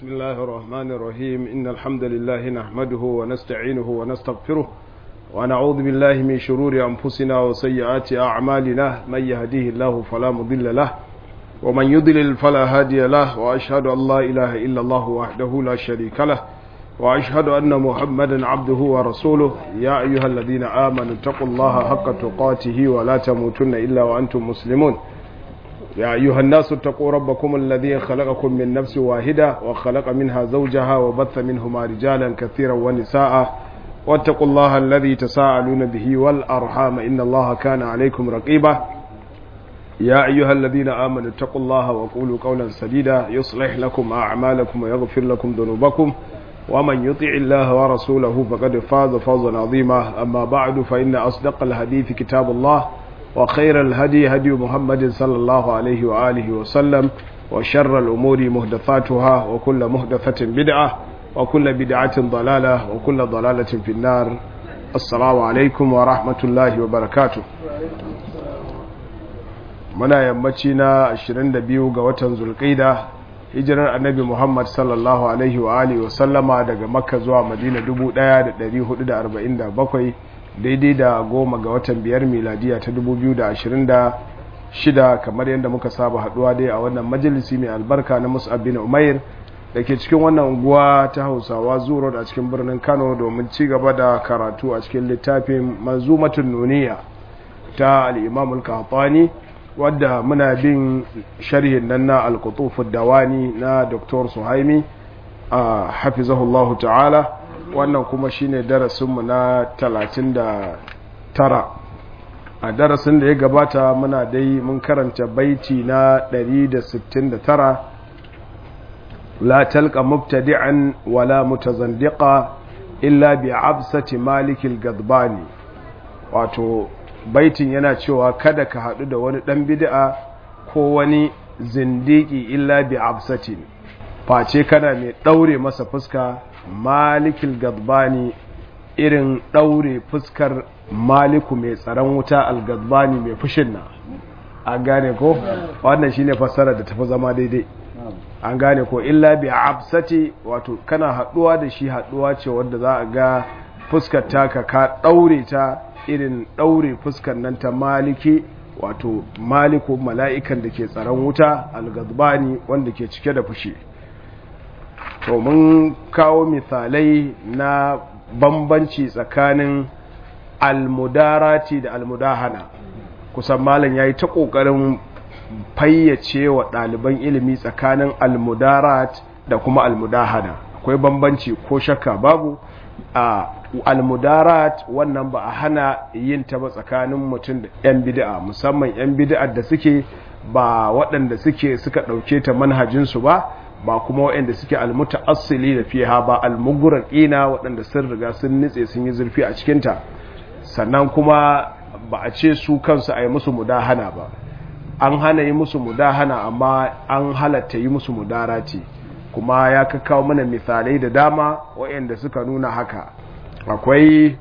بسم الله الرحمن الرحيم إن الحمد لله نحمده ونستعينه ونستغفره ونعوذ بالله من شرور أنفسنا وسيئات أعمالنا من يهديه الله فلا مضل له ومن يضلل فلا هادي له وأشهد أن لا إله إلا الله وحده لا شريك له وأشهد أن محمدا عبده ورسوله يا أيها الذين آمنوا اتقوا الله حق تقاته ولا تموتن إلا وأنتم مسلمون يا أيها الناس اتقوا ربكم الذي خلقكم من نفس واحدة وخلق منها زوجها وبث منهما رجالا كثيرا ونساء واتقوا الله الذي تساءلون به والأرحام إن الله كان عليكم رقيبا يا أيها الذين آمنوا اتقوا الله وقولوا قولا سديدا يصلح لكم أعمالكم ويغفر لكم ذنوبكم ومن يطع الله ورسوله فقد فاز فوزا عظيما أما بعد فإن أصدق الحديث كتاب الله وخير الهدي هدي محمد صلى الله عليه وآله وسلم وشر الأمور مهدثاتها وكل مهدثة بدعة وكل بدعة ضلالة وكل ضلالة في النار السلام عليكم ورحمة الله وبركاته muna yammaci na 22 ga watan zulqaida hijirar annabi muhammad sallallahu alaihi wa alihi wa sallama daga makka zuwa madina 1447 daidai da goma ga watan biyar miladiya ta 2026 kamar yadda muka saba haduwa dai a wannan majalisi mai albarka na mus'ab bin umair da ke cikin wannan unguwa ta hausawa zuro a cikin birnin kano domin ci gaba da karatu a cikin littafin manzumatun nuniya ta al'imamul kahtani wadda muna bin sharhin nan na alkutufin dawani na dr suhaimi a hafizahullahu ta'ala wannan kuma shine darasinmu na 39 a darasin da ya gabata muna dai mun karanta baiti na 169 la talqa mubtadi'an wala mutazandiqa illa bi absati malikil gadbani wato baitin yana cewa kada ka haɗu da wani ɗan bid'a ko wani zindiki illa bi absatin face kana mai ɗaure masa fuska malikil gadbani irin ɗaure fuskar maliku mai tsaron wuta algadbani mai fushin na an gane ko wannan shine fassara da tafi zama daidai an gane ko illa bi absati wato kana haɗuwa da shi haɗuwa ce wanda za a ga fuskar taka ka ɗaure ta irin ɗaure fuskar nan ta maliki wato maliku mala'ikan da ke tsaron wuta algazbani wanda ke cike da fushi to mun kawo misalai na bambanci tsakanin almudarati da almudahana kusan malam ya yi ta ƙoƙarin fayyace wa ɗaliban ilimi tsakanin almudarat da kuma almudahana akwai bambanci ko shakka babu a almudarat wannan ba a hana yin ta ba tsakanin mutum da 'yan bid'a musamman 'yan bid'a da suke ba waɗanda suke suka ɗauke ta manhajinsu ba ba kuma waɗanda suke almuta asili da fiha ba almuguraqina waɗanda sun riga sun nitse sun yi zurfi a cikinta sannan kuma ba a ce su kansu a yi musu mudahana ba an hana yi musu mudahana amma an halatta yi musu mudarati kuma ya kakkawo mana misalai da dama waɗanda suka nuna haka akwai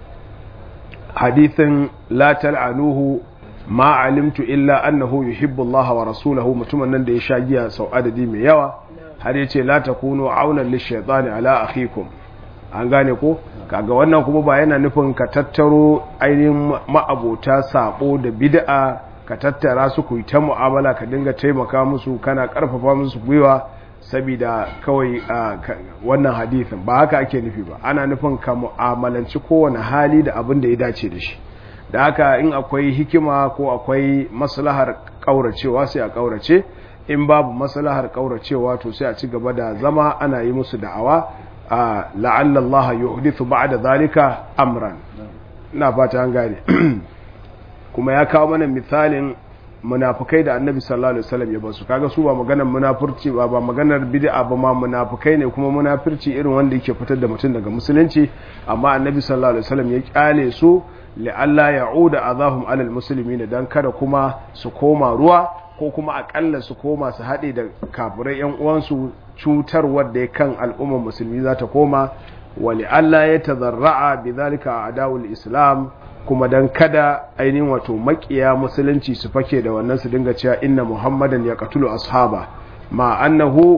hadithin la tal'anuhu ma alimtu illa annahu yuhibbu Allah wa rasulahu mutumin nan da ya sha giya sau adadi mai yawa har yace la takunu aunan lishaytani ala akhikum an gane ko kaga wannan kuma ba yana nufin ka tattaro ainihin ma'abota sabo da bid'a ka tattara su ku yi ta mu'amala ka dinga taimaka musu kana karfafa musu gwiwa saboda kawai wannan hadithin ba haka ake nufi ba ana nufin ka mu'amalanci kowane hali da abin da ya dace da shi da haka in akwai hikima ko akwai maslahar kauracewa sai a kaurace in babu maslahar kauracewa to sai a ci gaba da zama ana yi musu da'awa a la'alla Allah yuhdithu ba'da zalika amran ina fata an gane kuma ya kawo mana misalin munafukai da annabi sallallahu alaihi wasallam ya basu kaga su ba maganar munafurci ba ba maganar bid'a ba ma munafukai ne kuma munafirci irin wanda yake fitar da mutum daga musulunci amma annabi sallallahu alaihi wasallam ya kyale su la'alla ya'uda azahum alal muslimin dan kada kuma su koma ruwa ko kuma akalla su koma su haɗe da kafirai yan uwansu cutar wadda ya kan al'ummar musulmi za ta koma wa la'alla ya tazarra'a bi zalika adawul islam kuma dan kada ainihin wato makiya musulunci su fake da wannan su dinga cewa inna muhammadan ya qatulu ashaba ma annahu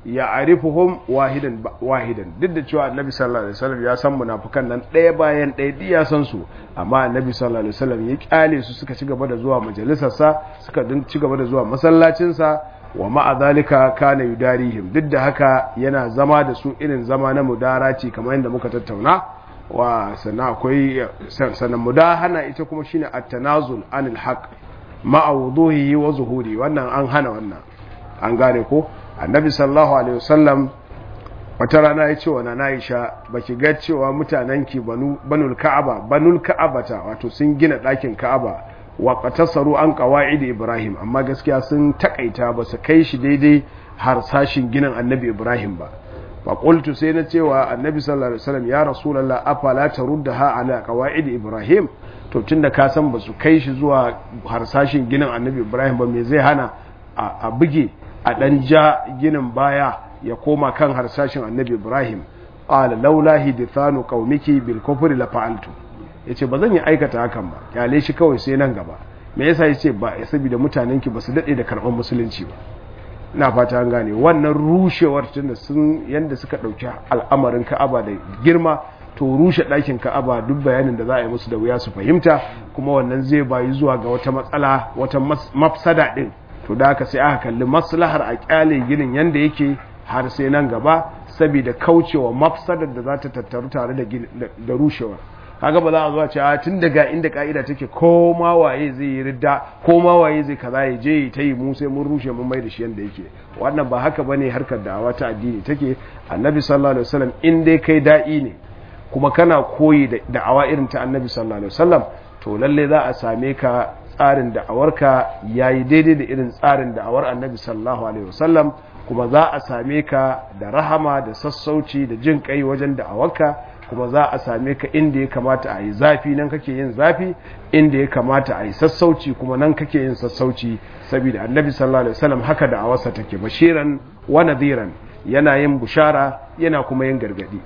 ya arifuhum wahidan wahidan duk da cewa annabi sallallahu alaihi wasallam ya san munafikan nan ɗaya bayan ɗaya duk ya san su amma annabi sallallahu alaihi wasallam ya kyale su suka ci gaba da zuwa majalisarsa suka din ci gaba da zuwa masallacinsa wa ma'a zalika kana yudarihim duk da haka yana zama da su irin zama na mudaraci kamar yadda muka tattauna wa sannan akwai sannan mudahana ita kuma shine at-tanazul anil haqq ma'a wuduhihi wa zuhuri wannan an hana wannan an gane ko annabi sallallahu alaihi wasallam wata rana ya ce wa na Aisha baki ga cewa mutanenki banu banul ka'aba banul ka'abata wato sun gina ɗakin ka'aba wa qatasaru an qawaid ibrahim amma gaskiya sun takaita ba su kai shi daidai har sashin ginin annabi ibrahim ba fa qultu sai na cewa annabi sallallahu alaihi wasallam ya rasulullah afala taruddaha ala qawaid ibrahim to tunda ka san ba su kai shi zuwa harsashin ginin annabi ibrahim ba me zai hana a buge a ɗan ja ginin baya ya koma kan harsashin annabi ibrahim ƙala laula hidithanu qaumiki bil kufri la fa'altu yace ba zan yi aikata hakan ba kyale shi kawai sai nan gaba me yasa yace ba saboda mutanen ki basu dade da karban musulunci ba ina fata an gane wannan rushewar tunda sun yanda suka dauki al'amarin Ka'aba da girma to rushe ɗakin Ka'aba duk bayanin da za a yi musu da wuya su fahimta kuma wannan zai bayi zuwa ga wata matsala wata mafsada din to da haka sai aka kalli maslahar a kyale ginin yanda yake har sai nan gaba saboda kaucewa mafsadar da za ta tattaru tare da rushewar kaga ba za a zuwa ce a tun daga inda ka'ida take ko ma waye zai yi ridda ko ma waye zai kaza ya je ta yi mu sai mun rushe mun mai da shi yanda yake wannan ba haka bane harkar da'awa ta addini take annabi sallallahu alaihi wasallam in dai kai da'i ne kuma kana koyi da da'awa irin ta annabi sallallahu alaihi wasallam to lalle za a same ka tsarin da'awarka yayi daidai da irin tsarin da'awar annabi sallallahu alaihi wasallam kuma za a same ka da rahama da sassauci da jin kai wajen da'awarka kuma za a same ka inda ya kamata a yi zafi nan kake yin zafi inda ya kamata a yi sassauci kuma nan kake yin sassauci saboda annabi sallallahu alaihi wasallam haka da awarsa take bashiran wa nadhiran yana yin bushara yana kuma yin gargadi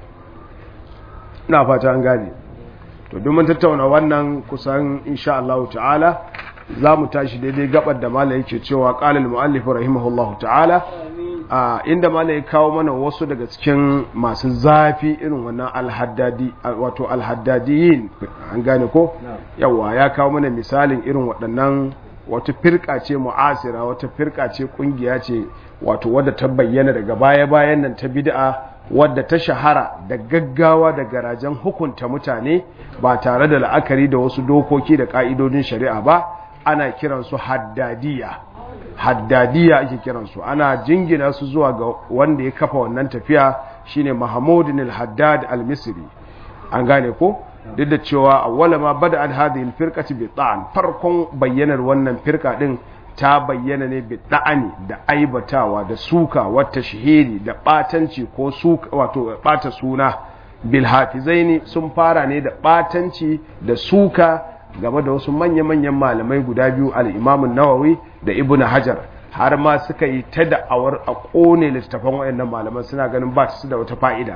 ina fata an gane to duk mun tattauna wannan kusan insha Allah ta'ala za mu tashi daidai gabar da mala yake cewa qala al-muallif rahimahullahu ta'ala Uh, inda mana ya kawo mana wasu daga cikin masu zafi irin wannan alhaddadi wato alhaddadiyin an gane ko no. yawa ya kawo mana misalin irin waɗannan wata firka ce mu'asira wata firka ce kungiya ce wato wadda ta bayyana daga baya-bayan nan ta bid'a wadda ta shahara da gaggawa da garajen hukunta mutane ba tare da la'akari da wasu dokoki da ka'idodin shari'a ba ana kiransu haddadiya haddadiya ake kiransu ana jingina su zuwa ga wanda ya kafa wannan tafiya shine Mahmudin al-Haddad al-Misri an gane ko duk da cewa awwala ma bada al hadhihi al-firqati bi ta'an farkon bayyanar wannan firka din ta bayyana ne bi da'ani da aibatawa da suka wata shahiri da batanci ko suka wato bata suna bil hafizaini sun fara ne da batanci da suka game da wasu manya-manyan malamai guda biyu al'imamun nawawi da ibn hajar har ma suka yi ta da'awar a ƙone littattafan wayannan malaman suna ganin ba su da wata fa'ida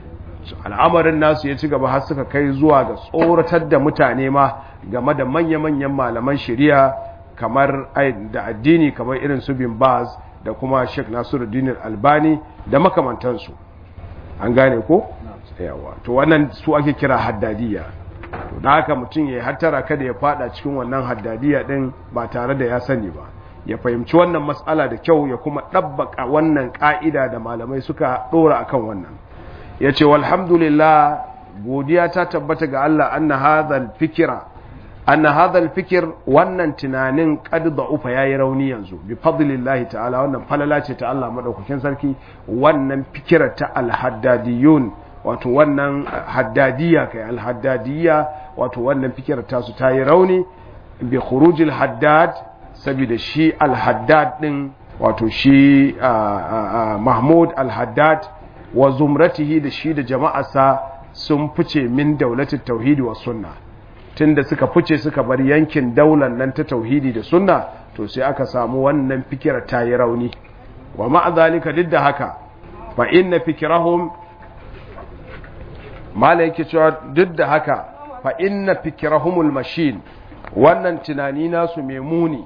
al'amarin nasu ya ci gaba har suka kai zuwa ga tsoratar da mutane ma game da manya-manyan malaman shari'a kamar da addini kamar irin su bin baz da kuma sheikh nasiruddin albani da makamantansu an gane ko yawa to wannan su ake kira haddadiyya to da haka mutum ya hattara kada ya fada cikin wannan haddadiya din ba tare da ya sani ba ya fahimci wannan matsala da kyau ya kuma ɗabbaka wannan ƙa'ida da malamai suka ɗora akan wannan ya ce walhamdulillah godiya ta tabbata ga Allah anna hadhal fikira anna hadhal fikir wannan tunanin qad da'ufa yayi rauni yanzu bi fadlillahi ta'ala wannan falala ce ta Allah madaukakin sarki wannan fikira ta al-haddadiyun wato wannan haddadiya kai alhaddadiya wato wannan fikirar tasu ta yi rauni bi khurujil haddad saboda shi alhaddad din wato shi mahmud alhaddad wa zumratihi da shi da jama'arsa sun fice min daulatin tauhidi wa sunna tunda suka fice suka bar yankin daular nan ta tauhidi da sunna to sai aka samu wannan fikirar ta yi rauni wa ma'a zalika duk da haka fa inna fikirahum mala yake cewa duk da haka fa inna fikrahumul mashin wannan tunani nasu mai muni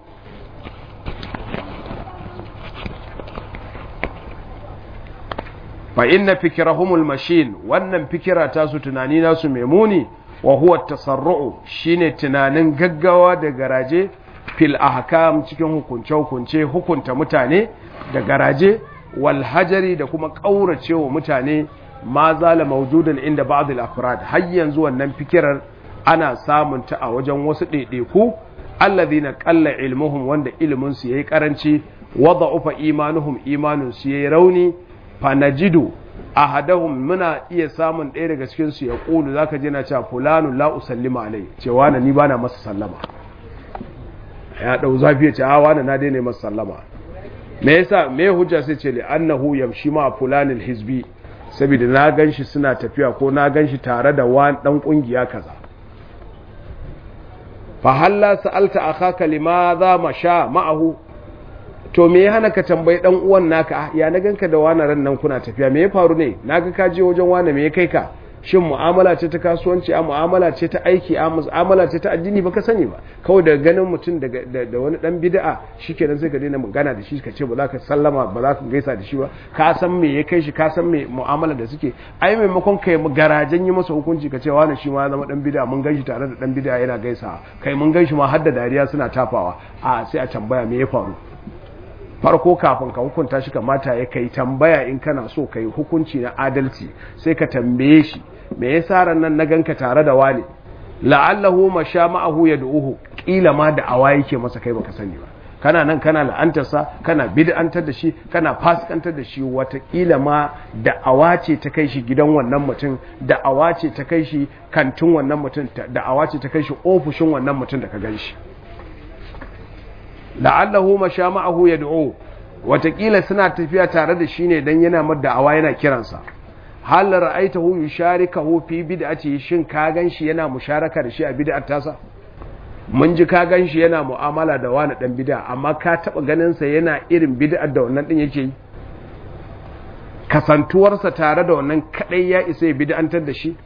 fa inna fikrahumul mashin wannan fikira ta su tunani nasu mai muni wa huwa tasarru'u shine tunanin gaggawa da garaje fil ahkam cikin hukunce hukunce hukunta mutane da garaje wal hajari da kuma kauracewa mutane ma zala mawjudan inda ba'd al afrad har yanzu wannan fikirar ana samun ta a wajen wasu ɗaiɗaiku alladhina qalla ilmuhum wanda ilmin su yayi karanci wada'ufa imanuhum imanun su yayi rauni fanajidu ahadahum muna iya samun ɗaya daga cikin su ya kulu zaka ji na cewa fulanu la usallima alai cewa na ni bana masa sallama ya dau zafi ya ce a wani na daina masa sallama me yasa me hujja sai ce li annahu yamshi ma fulanil hizbi saboda na ganshi suna tafiya ko na ganshi tare da wani dan kungiya kaza fa halla sa'alta akhaka limadha masha ma'ahu to me ya hana ka tambayi dan uwan naka ya na ganka da wani ran nan kuna tafiya me ya faru ne naga ka je wajen wani me ya kai ka shin mu'amala ce ta kasuwanci a mu'amala ce ta aiki a mu'amala ce ta addini baka sani ba kawai daga ganin mutum da wani dan bid'a shikenan sai ka daina magana da shi ka ce ba za ka sallama ba za ka gaisa da shi ba ka san me ya kai shi ka san me mu'amala da suke ai maimakon kai garajen yi masa hukunci ka ce wani shi ma ya zama dan bid'a mun ganshi tare da dan bid'a yana gaisa kai mun ganshi ma har da dariya suna tafawa a sai a tambaya me ya faru farko kafin ka hukunta shi kamata ya kai tambaya in kana so kai hukunci na adalci sai ka tambaye shi me yasa ran nan na ganka tare da wani la'allahu masha ma'ahu yad'uhu kila ma da awa yake masa kai baka sani ba kana nan kana la'antarsa kana bid'antar da shi kana fasikantar da shi watakila ma da awa ce ta kai shi gidan wannan mutum da awa ce ta kai shi kantin wannan mutum da awa ce ta kai shi ofishin wannan mutum da ka gan shi la'allahu masha ma'ahu yad'u watakila suna tafiya tare da shi ne dan yana mar da'awa yana kiransa hal ra'aitahu yusharikahu fi bid'ati shin ka ganshi yana musharaka da shi a bid'ar tasa mun ji ka ganshi yana mu'amala da wani dan bid'a amma ka taba ganin sa yana irin bid'ar da wannan din yake yi kasantuwarsa tare da wannan kadai ya isa ya bid'antar da shi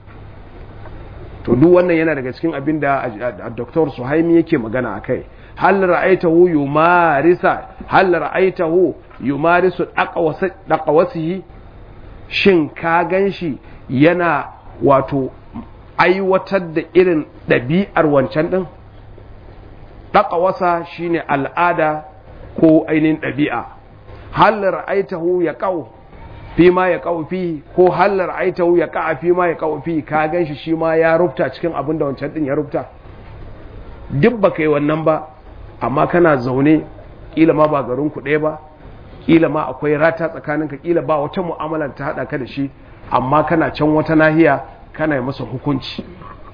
to duk wannan yana daga cikin abin da Dr. Suhaimi yake magana akai hal ra'aitahu yumarisa hal ra'aitahu yumarisu daqawasihi shin ka ganshi yana wato aiwatar da irin ɗabi'ar wancan ɗin daqawasa shine al'ada ko ainihin ɗabi'a hal ra'aitahu ya qaw fi ma ya qaw fi ko hal ra'aitahu ya qa'a fi ma ya qaw fi ka ganshi shi ma ya rubta cikin abin da wancan ɗin ya rubta duk baka yi wannan ba amma kana zaune kila ma ba garin ku ɗaya ba kila ma akwai rata tsakaninka kila ba wata mu'amala ta haɗa ka da shi amma kana can wata nahiya kana yi masa hukunci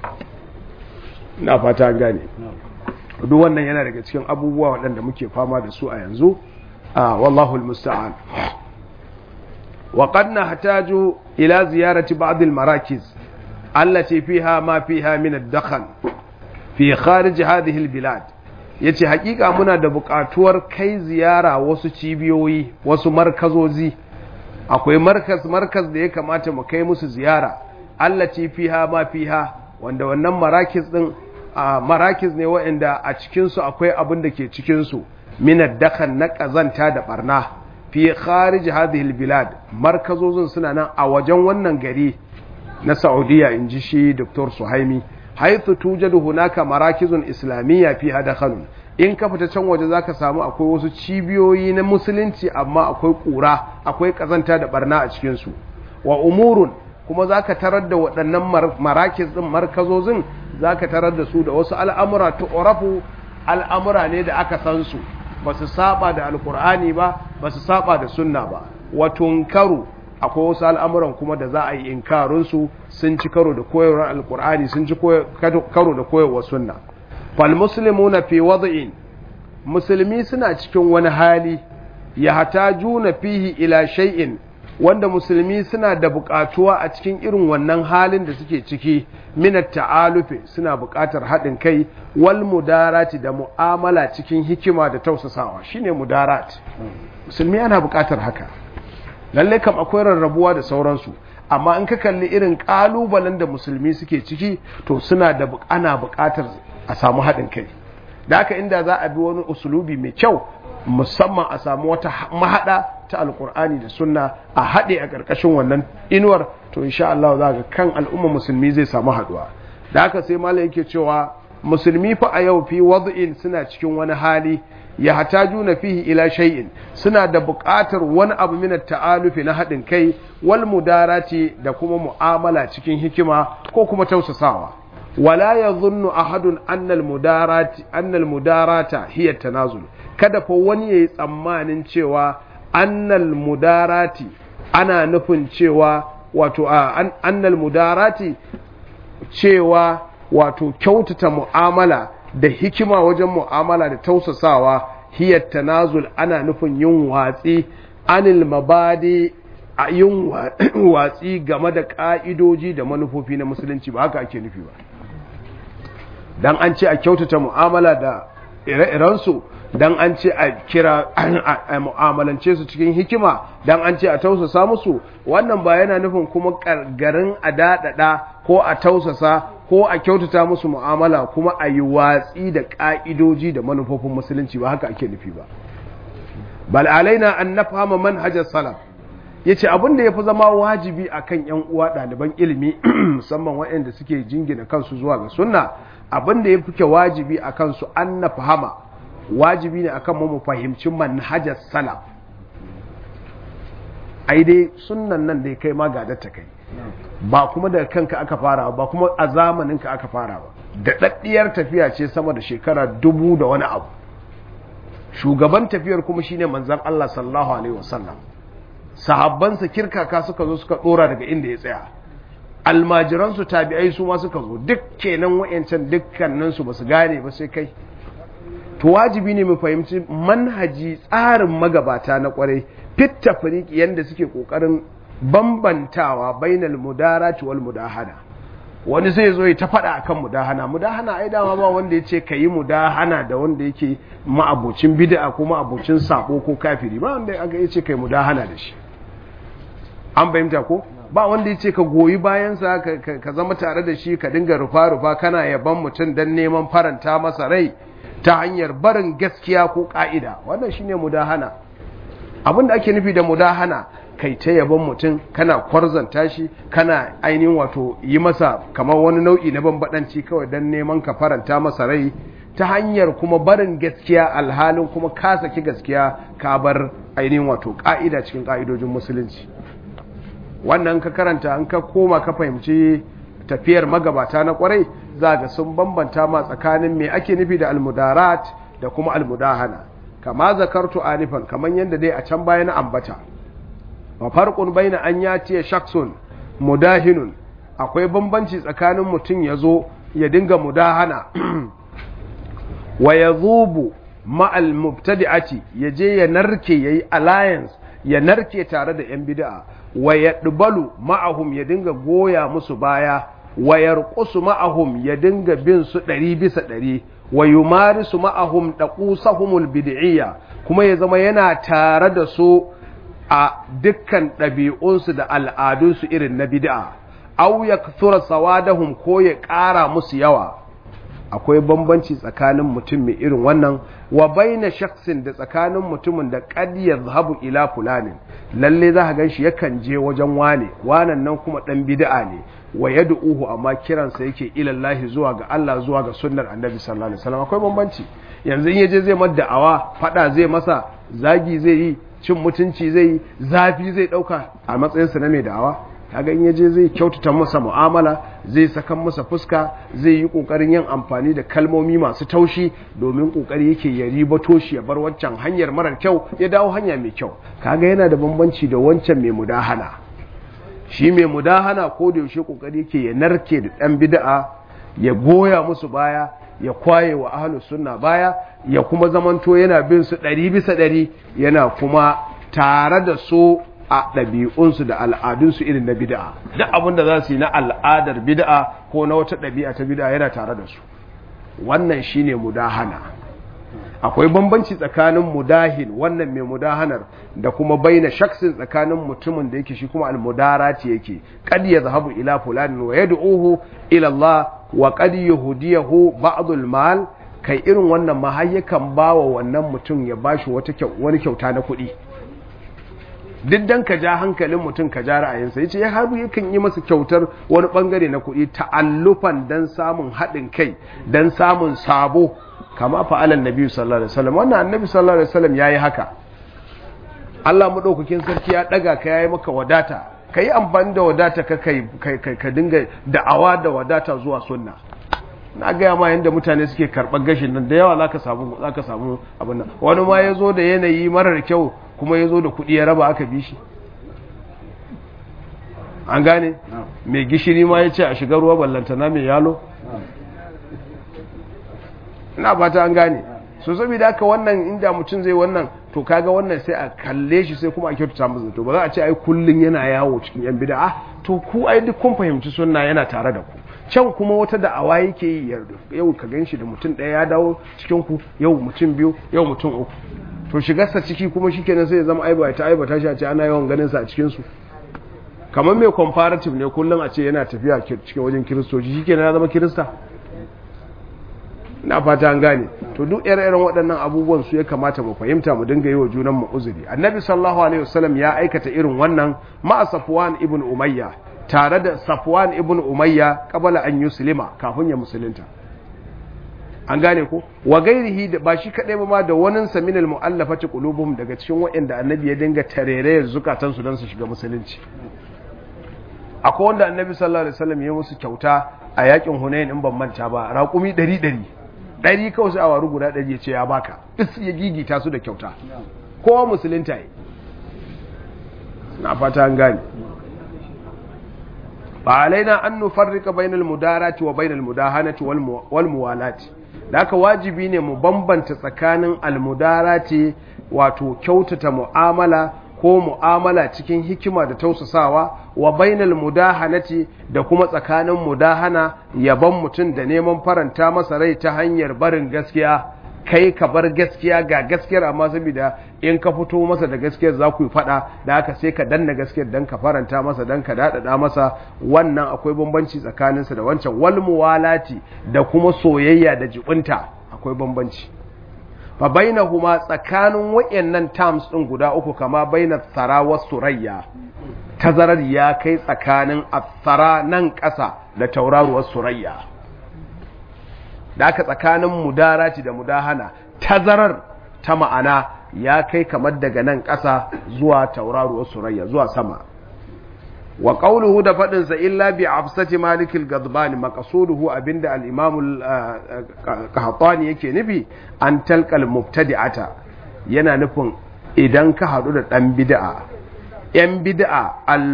na fata gane duk wannan yana daga cikin abubuwa waɗanda muke fama da su a yanzu a wallahu almusta'an wa qad nahtaju ila ziyarati ba'd almarakiz allati fiha ma fiha min ad-dakhan fi kharij hadhihi albilad ya ce hakika muna da buƙatuwar kai ziyara wasu cibiyoyi wasu markazozi akwai markaz markaz da ya kamata mu kai musu ziyara allaci fiha ma fiha wanda wannan marakiz din a marakiz ne waɗanda a cikinsu akwai abin da ke cikinsu minad dakan na ƙazanta da barna fi kharij hadhihi albilad markazozin suna nan a wajen wannan gari na Saudiya inji shi Dr. Suhaimi haithu tujadu hunaka marakizun islamiyya fi hadakhalun in ka fita can waje zaka samu akwai wasu cibiyoyi na musulunci amma akwai kura akwai kazanta da barna a cikin su wa umurun kuma zaka tarar da waɗannan marakiz din markazozin zaka tarar da su da wasu al'amura ta urafu al'amura ne da aka san su ba su saba da alkur'ani ba ba su saba da sunna ba wa tunkaru akwai wasu al'amuran kuma da za a yi inkarinsu sun ci karo da koyarwar alkur'ani sun ci karo da koyarwar sunna fal muslimu na fi wada'in musulmi suna cikin wani hali ya hata juna fihi ila shay'in wanda musulmi suna da buƙatuwa a cikin irin wannan halin da suke ciki minat ta'alufi suna buƙatar haɗin kai wal mudarati da mu'amala cikin hikima da tausasawa shine mudarat musulmi ana buƙatar haka lalle kam akwai rarrabuwa da sauransu amma in ka kalli irin kalubalen da musulmi suke ciki to suna da ana buƙatar a samu haɗin kai da haka inda za a bi wani usulubi mai kyau musamman a samu wata mahaɗa ta alkur'ani da sunna a haɗe a ƙarƙashin wannan inuwar to insha Allah za ga kan al'umma musulmi zai samu haɗuwa da haka sai malam yake cewa musulmi fa a yau fi wad'in suna cikin wani hali ya hatajuna fihi ila shay'in suna da buƙatar wani abu min ta'alufi na haɗin kai wal mudarati da kuma mu'amala cikin hikima ko kuma tausasawa wala yadhunnu ahadun anna al mudarati anna al mudarata hiya tanazul kada fa wani yayi tsammanin cewa anna al mudarati ana nufin cewa wato annal mudarati cewa wato kyautata mu'amala da hikima wajen mu'amala da tausasawa hiyar tanazul ana nufin yin watsi anil mabadi a yin watsi game da ƙa'idoji da manufofi na musulunci ba haka ake nufi ba don an ce a kyautata mu'amala da ire-irensu don an ce a kira a mu'amalance su cikin hikima don an ce a tausasa musu wannan ba yana nufin kuma garin a daɗaɗa ko a tausasa ko a kyautata musu mu'amala kuma a yi watsi da ƙa'idoji da manufofin musulunci ba haka ake nufi ba bal alaina an nafhama manhajar salaf yace abin da yafi zama wajibi akan yan uwa ɗaliban ilimi musamman waɗanda suke jingina kansu zuwa ga sunna abin da yafi ke wajibi akan su an nafhama wajibi ne akan mu mu fahimci manhajar salaf ai dai sunnan nan dai kai ma ta kai ba kuma daga kanka aka fara ba kuma a zamaninka aka fara ba da daddiyar tafiya ce sama da shekara dubu da wani abu shugaban tafiyar kuma shine manzon Allah sallallahu alaihi wasallam sahabbansa kirkaka suka zo suka dora daga inda ya tsaya almajiransu tabi'ai su ma suka zo duk kenan wayancan dukkanin su basu gane ba sai kai to wajibi ne mu fahimci manhaji tsarin magabata na kwarai fit tafriqi yanda suke kokarin bambantawa bainal mudarati wal mudahana wani zai zo ya ta faɗa akan mudahana mudahana ai dama ba wanda ya ce ka yi mudahana da wanda yake ma'abocin bid'a ko ma'abocin sabo ko kafiri ba wanda aka ya ce ka yi mudahana da shi an fahimta ko ba wanda ya ce ka goyi bayansa ka zama tare da shi ka dinga rufa-rufa kana yaban mutum don neman faranta masa rai ta hanyar barin gaskiya ko ka'ida wannan shine mudahana abin da ake nufi da mudahana kai ta yaban mutum kana kwarzanta shi kana ainihin wato yi masa kamar wani nau'i na bambadanci kawai don neman ka faranta masa rai ta hanyar kuma barin gaskiya alhalin kuma ka saki gaskiya ka bar ainihin wato ka'ida cikin ka'idojin musulunci wannan ka karanta an ka koma ka fahimci tafiyar magabata na kwarai za ga sun bambanta ma tsakanin me ake nufi da almudarat da kuma almudahana kama zakartu anifan kamar yadda dai a can baya na ambata wa farqun baina an yati shakhsun mudahinun akwai bambanci tsakanin mutum yazo ya dinga mudahana wa yadhubu ma'al mubtadi'ati yaje ya narke yayi alliance ya narke tare da yan bid'a wa yadbalu ma'ahum ya dinga goya musu baya wa yarqusu ma'ahum ya dinga bin su ɗari bisa ɗari wa yumarisu ma'ahum daqusahumul bid'iyya kuma ya zama yana tare da su a dukkan ɗabi'unsu da al'adunsu irin na bid'a aw yakthura sawadahum ko ya ƙara musu yawa akwai bambanci tsakanin mutum mai irin wannan wa baina shaksin da tsakanin mutumin da qad yadhhabu ila fulanin lalle za ka ganshi yakan je wajen wane wanan nan kuma dan bid'a ne wa yad'uhu amma kiransa yake ila Allah zuwa ga Allah zuwa ga sunnar Annabi sallallahu alaihi wasallam akwai bambanci yanzu in yaje zai mada da'awa fada zai masa zagi zai yi cin mutunci zai yi zafi zai dauka a matsayinsa na mai da'awa kaga in yaje zai kyautata masa mu'amala zai sakan masa fuska zai yi kokarin yin amfani da kalmomi masu taushi domin kokari yake ya ribato shi ya bar wancan hanyar marar kyau ya dawo hanya mai kyau kaga yana da bambanci da wancan mai mudahana shi mai mudahana ko da yaushe kokari yake ya narke da dan bid'a ya goya musu baya ya kwaye wa ahlus sunna baya ya kuma zamanto yana bin su ɗari bisa ɗari yana kuma tare da su a ɗabi'unsu da al'adunsu irin na bid'a duk abin da za su yi na al'adar bid'a ko na wata ɗabi'a ta bid'a yana tare da su wannan shine mudahana akwai bambanci tsakanin mudahin wannan mai mudahanar da kuma baina shaksin tsakanin mutumin da yake shi kuma almudarati yake qad yadhhabu ila fulanin wa yad'uhu ila Allah wa qad yuhdiyahu ba'd mal kai irin wannan ma har yakan bawa wannan mutum ya bashi wata wani kyauta na kuɗi duk dan ka ja hankalin mutum ka ja ra'ayinsa yace ya haru yakan yi masa kyautar wani bangare na kuɗi ta'allufan dan samun haɗin kai dan samun sabo kama fa'alan nabi sallallahu alaihi wasallam wannan annabi sallallahu alaihi wasallam yayi haka Allah madaukakin sarki ya daga ka yayi maka wadata kai amfani da wadata ka kai ka dinga da'awa da wadata zuwa sunna na gaya ma yadda mutane suke karɓar gashin nan da yawa zaka samu zaka samu abin nan wani ma ya zo da yanayi marar kyau kuma ya zo da kuɗi ya raba aka bi shi an gane mai gishiri ma ya ce a shiga ruwa ballantana mai yalo ina fata an gane so saboda haka wannan inda mutum zai wannan to kaga wannan sai a kalle shi sai kuma a kyautata masa to ba za a ce ai kullun yana yawo cikin yan bid'a to ku ai duk kun fahimci sunna yana tare da ku can kuma wata da'awa yake yi yau ka ganshi da mutum ɗaya ya dawo cikin ku yau mutum biyu yau mutum uku to shigarsa ciki kuma shikenan sai ya zama aiba ta aiba ta shi a ce ana yawan ganin sa a cikin su kamar mai comparative ne kullum a ce yana tafiya cikin wajen kiristoci shikenan ya zama kirista na fata an gane to duk ire-iren waɗannan abubuwan su ya kamata mu fahimta mu dinga yi wa junan mu uzuri annabi sallallahu alaihi wasallam ya aikata irin wannan ma safwan ibn umayya tare da safwan ibn umayya qabala an yuslima kafin ya musulunta an gane ko wa gairihi da ba shi kadai ba ma da wanin sa minal mu'allafati qulubuhum daga cikin waɗanda annabi ya dinga tarerayar zukatan su dan su shiga musulunci akwai wanda annabi sallallahu alaihi wasallam ya musu kyauta a yakin hunain in ban manta ba raƙumi 100 ɗari kawai sai a waru guda ɗari ya ce ya baka duk ya gigita su da kyauta kowa musulunta yi na fata an gane ba alaina an nufarrika bainal mudarati wa bainal mudahanati wal muwalati da aka wajibi ne mu bambanta tsakanin almudarati wato kyautata mu'amala ko mu'amala cikin hikima da tausasawa wa bainal mudahanati da kuma tsakanin mudahana yaban mutum da neman faranta masa rai ta hanyar barin gaskiya kai ka bar gaskiya ga gaskiyar amma saboda in ka fito masa da gaskiyar za ku yi fada da haka sai ka danna gaskiyar dan ka faranta masa dan ka dadada masa wannan akwai bambanci tsakaninsa da wancan wal muwalati da kuma soyayya da jibinta akwai bambanci fa bainahuma tsakanin wayannan terms din guda uku kama baina tsara wa surayya tazarar ya kai tsakanin athara nan ƙasa da tauraruwar surayya da aka tsakanin mudarati da mudahana tazarar ta ma'ana ya kai kamar daga nan ƙasa zuwa tauraruwar surayya zuwa sama wa qawluhu da fadin sa illa bi afsati malikil gadban maqsuduhu abinda al-imam al-qahtani yake nufi an talqal mubtadi'ata yana nufin idan ka hadu da dan bid'a yan bid'a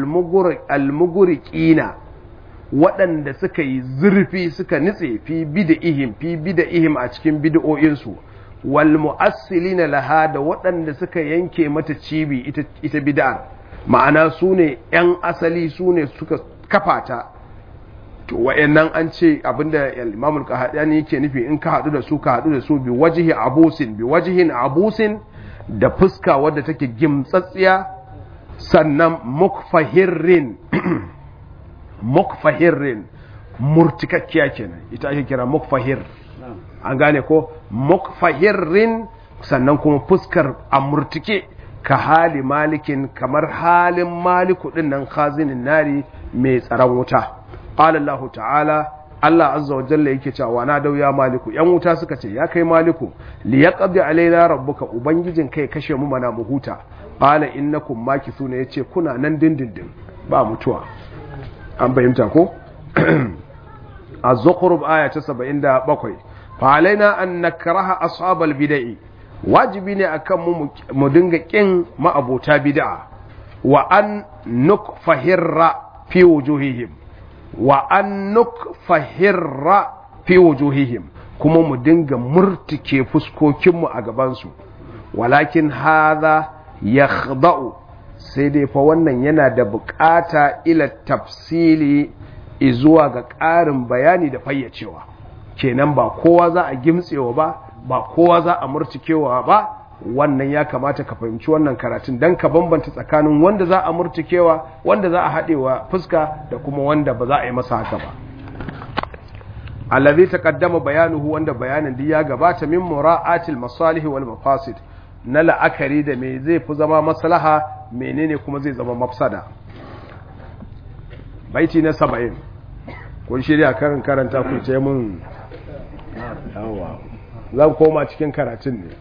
al-mugriqina waɗanda suka yi zurfi suka nitse fi bid'ihim fi bid'ihim a cikin bid'o'insu wal mu'assilina laha da waɗanda suka yanke mata cibi ita ita bid'ar ma'ana su ne ‘yan asali su ne suka kafa ta to wa'yannan an ce abinda imamul kahadani yake nufi in ka haɗu da su ka haɗu da su bi wajihi abusin bi wajihin abusin da fuska wadda take gimtsatsiya sannan mukfahirrin mukfahirrin murtikakkiya kenan ita ake kira mukfahir an gane ko mukfahirrin sannan kuma fuskar a murtike ka hali malikin kamar halin maliku din nan khazinin nari mai tsaron wuta qala Allah ta'ala Allah azza wa jalla yake cewa na dau ya maliku yan wuta suka ce ya kai maliku li yaqdi alaina rabbuka ubangijin kai kashe mu mana mu huta qala innakum makithuna yace kuna nan dindindin ba mutuwa an bayyanta ko az-zukhruf aya ta 77 fa alaina an nakraha ashabal bid'ah wajibi ne akan mu mu dinga kin ma'abota bid'a wa an nukfahirra fi wujuhihim wa an nukfahirra fi wujuhihim kuma mu dinga murtike fuskokinmu a gabansu walakin hadha yakhda'u sai dai fa wannan yana da bukata ila tafsili izuwa ga ƙarin bayani da fayyacewa kenan ba kowa za a gimtsewa ba ba kowa za a murtikewa ba wannan ya kamata ka fahimci wannan karatun don ka bambanta tsakanin wanda za a murtikewa wanda za a haɗewa fuska da kuma wanda ba za a yi masa haka ba allazi taqaddama bayanuhu wanda bayanin duk ya gabata min mura'atil masalih wal mafasid na la'akari da me zai fi zama maslaha menene kuma zai zama mafsada baiti na saba'in kun shirya karin karanta ku ce mun yawa zan koma cikin karatun ne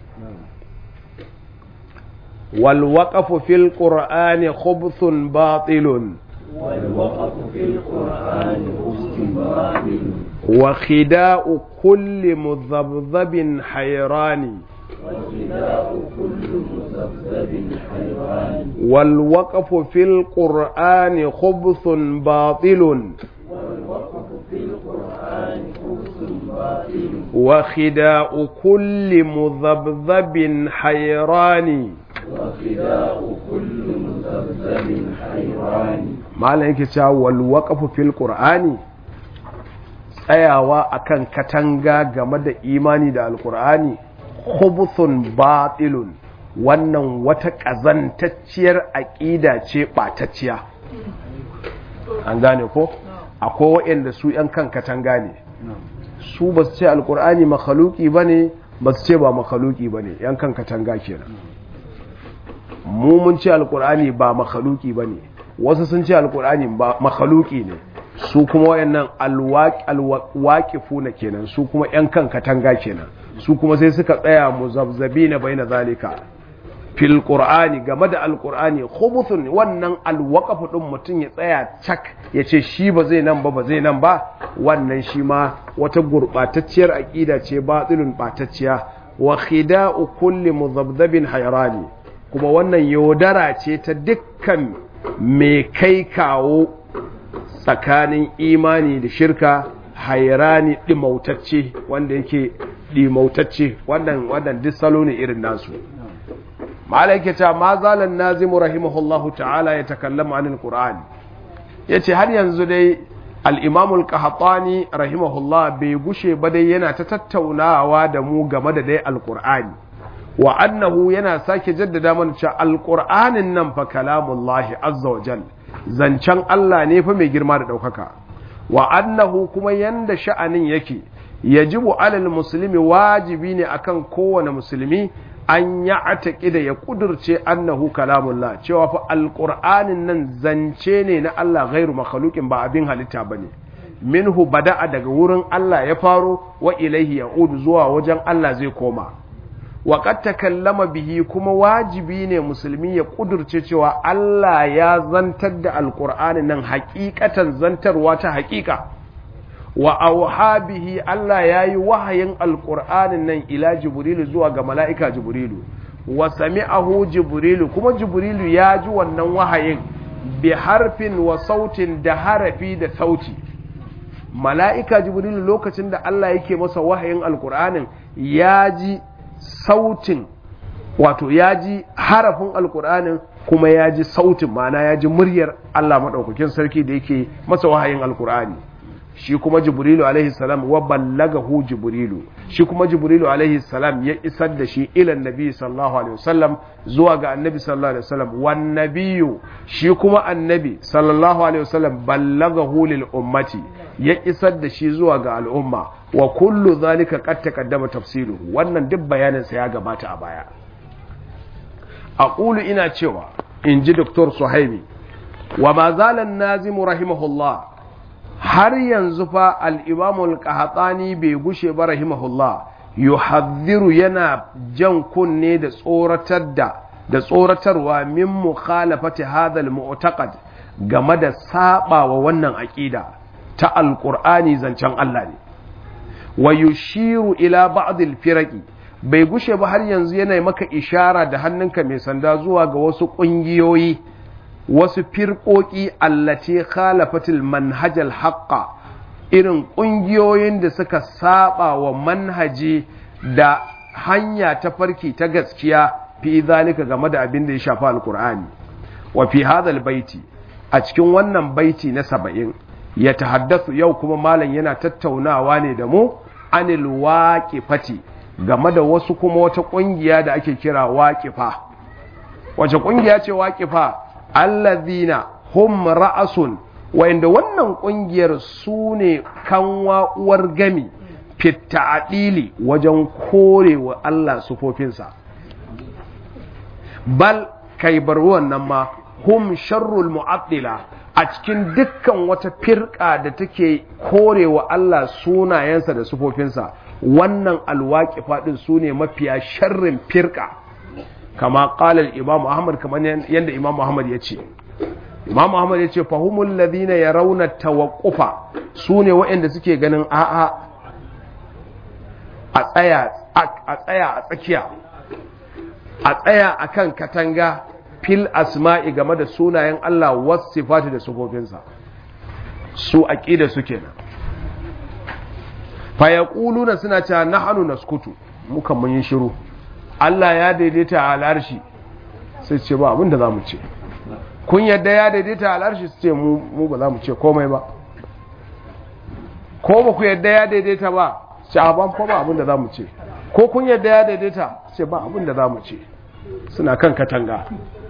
والوقف في القرآن خبث باطل والوقف في القرآن خبث باطل وخداء كل مذبذب حيران وخداع كل مذبذب حيران والوقف في القرآن خبث باطل والوقف في القرآن خبث باطل وخداء كل مذبذب حيران وخداع كل مذبذب حيران malam yake cewa wal waqfu fil qur'ani tsayawa akan katanga game da imani da alqur'ani khubthun batilun wannan wata kazantacciyar aqida ce batacciya an gane ko akwai waɗanda su yan kan katanga ne su ba su ce alqur'ani makhluki bane ba su ce ba makhluki bane yan kan katanga kenan mu mun ce alqur'ani ba makhluki bane wasu sun ce alkur'ani ba makhaluki ne su kuma wayannan alwaqifu na kenan su kuma yan kan katanga kenan su kuma sai suka tsaya muzabzabina baina zalika fil qur'ani game da alkur'ani khubuthun wannan alwaqafu din mutun ya tsaya cak ya ce shi ba zai nan ba ba zai nan ba wannan shi ma wata gurbatacciyar aqida ce batilun batacciya wa khida'u kulli muzabzabin hayrani kuma wannan yaudara ce ta dukkan mai kai kawo tsakanin imani da shirka hairani ɗimautacce wanda yake ɗimautacce wannan wannan duk salo ne irin nasu ma'ala yake ta ma zalan nazimu rahimahullahu ta'ala ya takallama anil qur'ani yace har yanzu dai al-imamul qahtani rahimahullah bai gushe ba dai yana ta tattaunawa da mu game da dai al-qur'ani wa annahu yana sake jaddada mana cewa alqur'anin nan fa kalamullahi azza wa jal zancen Allah ne fa mai girma da daukaka wa annahu kuma yanda sha'anin yake yajibu alal muslimi wajibi ne akan kowane musulmi an ya da ya kudurce annahu kalamullah cewa fa alqur'anin nan zance ne na Allah ghairu makhluqin ba abin halitta bane minhu bada'a daga wurin Allah ya faro wa ilaihi ya'udu zuwa wajen Allah zai koma waƙad takallama bihi kuma wajibi ne musulmi ya ƙudurce cewa Allah ya zantar da alƙur'ani nan haƙiƙatan zantarwa ta haƙiƙa wa auha bihi Allah ya yi wahayin alƙur'anin nan ila jibrilu zuwa ga mala'ika jibrilu wa sami'ahu jibrilu kuma jibrilu ya ji wannan wahayin bi harfin wa sautin da harafi da sauti mala'ika jibrilu lokacin da Allah yake masa wahayin alƙur'anin ya ji sautin wato ya ji harafin alkur'anin kuma ya ji sautin mana ya ji muryar Allah maɗaukakin sarki da yake masa wahayin alkur'ani shi kuma jibrilu alaihi salam wa ballagahu jibrilu shi kuma jibrilu alaihi salam ya isar da shi ilan nabi sallallahu alaihi wasallam zuwa ga annabi sallallahu alaihi wasallam wan nabiyyu shi kuma annabi sallallahu alaihi wasallam ballagahu lil ummati ya isar da shi zuwa ga al'umma wa kullu zalika qad taqaddama tafsiluhu wannan duk bayanin sa ya gabata a baya aqulu ina cewa inji dr suhaimi wa ma zalan nazimu rahimahullah har yanzu fa al-imam al-qahtani bai gushe ba rahimahullah yuhadhiru yana jan kunne da tsoratar da da tsoratarwa min mukhalafati hadha al-mu'taqad game da saba wa wannan aqida ta alqur'ani zancen Allah ne wa yushiru ila ba'd al-firaqi bai gushe ba har yanzu yana maka ishara da hannunka mai sanda zuwa ga wasu kungiyoyi wasu firƙoƙi allace khalafatil manhajal haqqa irin ƙungiyoyin da suka saba wa manhaji da hanya ta farki ta gaskiya fi zalika game da abin da ya shafi alkur'ani wa fi hadal baiti a cikin wannan baiti na saba'in ya tahaddasu yau kuma malam yana tattaunawa ne da mu anil waqifati game da wasu kuma wata ƙungiya da ake kira waqifa wace ƙungiya ce waqifa allazina hum ra'asun wa'inda wannan ƙungiyar su ne kanwa uwar gami fitta'adili wajen korewa Allah sufofinsa bal kai bar wannan ma hum sharrul mu'attila a cikin dukkan wata firka da take korewa Allah sunayensa da sufofinsa wannan alwaqifa din sune mafiya sharrin firka kama qala al-imam Ahmad kamar yanda imam Muhammad ya ce imam Muhammad ya ce fahumul ladina yarawna tawaqqufa sune waɗanda suke ganin a'a a tsaya a tsaya a tsakiya a tsaya akan katanga fil asma'i game da sunayen Allah wasu sifati da sufofinsa su aqida su kenan fa yaquluna suna cewa nahnu naskutu mukan mun yi shiru Allah ya daidaita a al'arshi sai ce ba abin da zamu ce kun yadda ya daidaita a al'arshi su ce mu mu ba za mu ce komai ba ko ba ku yadda ya daidaita ba ce a ban ko ba abin da zamu ce ko kun yadda ya daidaita ce ba abin da zamu ce suna kan katanga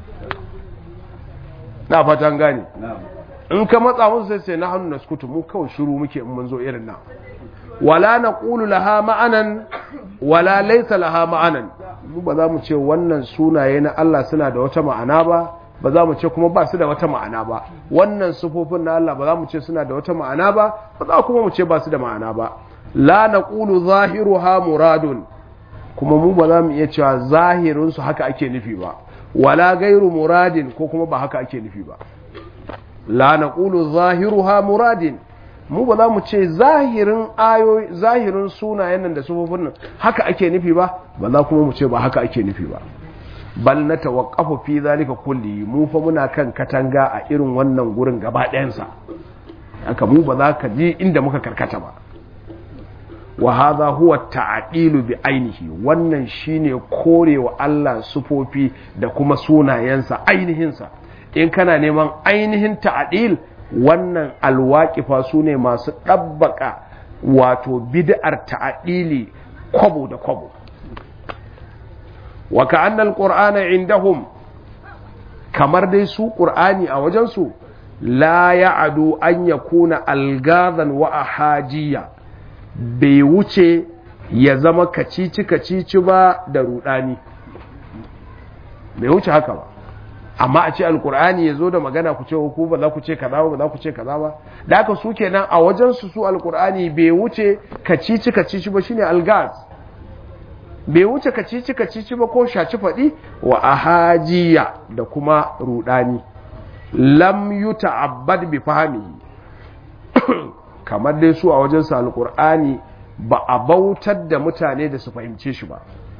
na fatan gane in ka matsa musu sai sai na hannu na skutu mu kawai shiru muke in mun zo irin nan wala na ƙulu laha ma'anan wala laisa laha ma'anan mu ba za mu ce wannan sunaye na Allah suna da wata ma'ana ba ba za mu ce kuma ba su da wata ma'ana ba wannan sufofin na Allah ba za mu ce suna da wata ma'ana ba ba za kuma mu ce ba su da ma'ana ba la na ƙulu zahiruha muradun kuma mu ba za mu iya cewa zahirinsu haka ake nufi ba wala gairu muradin ko kuma ba haka ake nufi ba la naqulu zahiruha muradin mu ba za mu ce zahirin ayoyi zahirin sunayen nan da sufofin nan haka ake nufi ba ba za kuma mu ce ba haka ake nufi ba bal na tawaqqafu fi zalika kulli mu fa muna kan katanga a irin wannan gurin gaba ɗayansa haka mu ba za ka ji inda muka karkata ba wa hadha huwa ta'dilu bi ainihi wannan shine korewa Allah sufofi da kuma sunayensa ainihinsa in kana neman ainihin ta'dil wannan alwaqifa sune masu dabbaka wato bid'ar ta'dili kwabo da kwabo wa ka'anna alqur'ana indahum kamar dai su qur'ani a wajensu la ya'adu an yakuna algazan wa ahajiyya bai wuce ya zama kacici-kacici ba da rudani bai wuce haka ba amma a ce alkur'ani ya zo da magana ku ce ku ba za ku ce kaza ba za ku ce kaza ba da haka su kenan a wajen su su alkur'ani bai wuce kacici-kacici ba shine algaz bai wuce kacici-kacici ba ko shaci faɗi wa ahajiya da kuma rudani lam yuta'abbad bi fahmihi kamar dai su a wajensu alkur'ani ba a bautar da mutane da su fahimce shi ba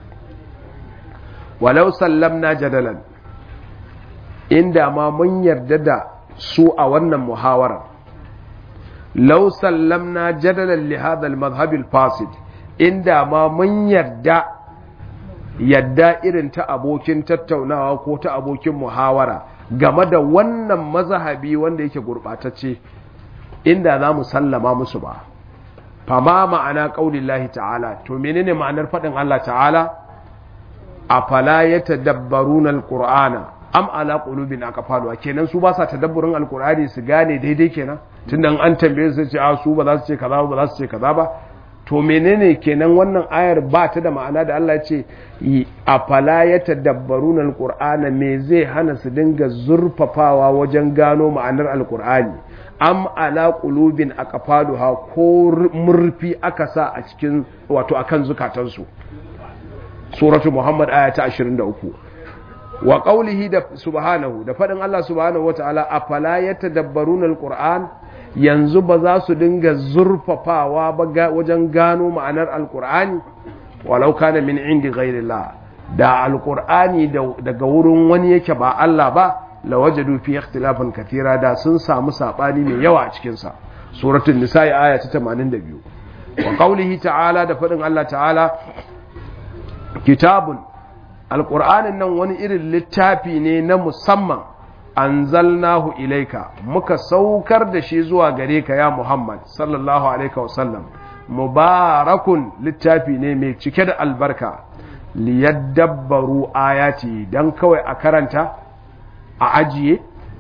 walau sallamna jadalan inda ma mun yarda da su a wannan muhawarar lau sallamna jadalan li hadha al-madhhab al-fasid inda ma mun yarda yadda irin ta abokin tattaunawa ko ta abokin muhawara game da wannan mazhabi wanda yake gurbatacce inda za mu sallama musu ba fama ma'ana ƙaunin ta'ala to menene ma'anar faɗin Allah ta'ala a fala ya tadabbarun alƙur'ana am ala ƙulubin aka faluwa kenan su ba sa tadabburin alƙur'ani su gane daidai kenan tunda an tambaye su ce a su ba za su ce kaza ba za su ce kaza ba to menene kenan wannan ayar ba ta da ma'ana da Allah ce a fala ya tadabbarun alƙur'ana me zai hana su dinga zurfafawa wajen gano ma'anar alƙur'ani am ala qulubin aqfaluha ko murfi aka sa a cikin wato akan zukatansu suratu muhammad aya ta 23 wa qawlihi da subhanahu da fadin Allah subhanahu wataala afala yatadabbaruna alquran yanzu ba za su dinga zurfafawa ba wajen gano ma'anar alqur'ani walau kana min indi ghairillah da alqur'ani daga wurin wani yake ba Allah ba lawajadu fi ikhtilafan kathira da sun samu sabani mai yawa a cikin sa suratul nisa'i aya ta 82 wa qawlihi ta'ala da fadin Allah ta'ala kitabun alqur'anin nan wani irin littafi ne na musamman anzalnahu ilaika muka saukar da shi zuwa gare ka ya Muhammad sallallahu alaihi wasallam mubarakun littafi ne mai cike da albarka liyadabbaru ayati dan kawai a karanta a ajiye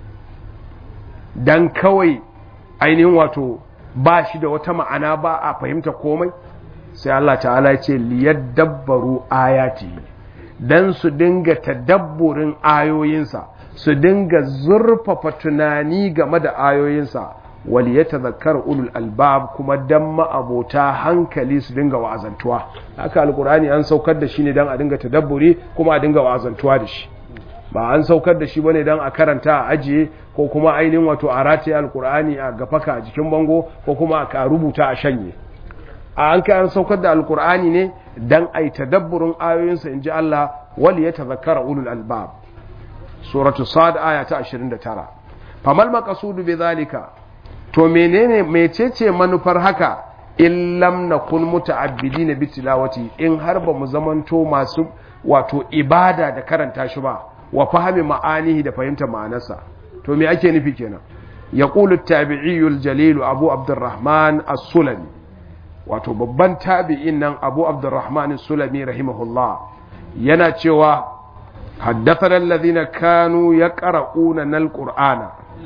dan kawai ainihin wato ba shi da wata ma'ana ba a fahimta komai sai Allah ta'ala ya ce liyadabbaru ayati dan su dinga tadabburin ayoyinsa su dinga zurfafa tunani game da ayoyinsa wal yatadhakkar ulul albab kuma dan ma'abota hankali su dinga wa'azantuwa haka alqur'ani an saukar da shi ne dan a dinga tadabburi kuma a dinga wa'azantuwa da shi ba an saukar da shi bane dan a karanta a ajiye ko kuma ainihin wato a rataye alqur'ani a gafaka a jikin bango ko kuma a rubuta a shanye a an kai an saukar da alqur'ani ne dan ai tadabburin ayoyinsa inji Allah wal yatadhakkara ulul albab suratu sad aya ta 29 famal maqsudu bi zalika to menene mecece manufar haka in lam nakun muta'abbidin bi tilawati in har ba mu zamanto masu wato ibada da karanta shi ba wa fahimi ma'anihi da fahimta ma'anarsa to me ake nufi kenan yaqulu at-tabi'i al-jalil abu abdurrahman as-sulami wato babban tabi'in nan abu abdurrahman as-sulami rahimahullah yana cewa حدثنا الذين كانوا يقرؤون القرآن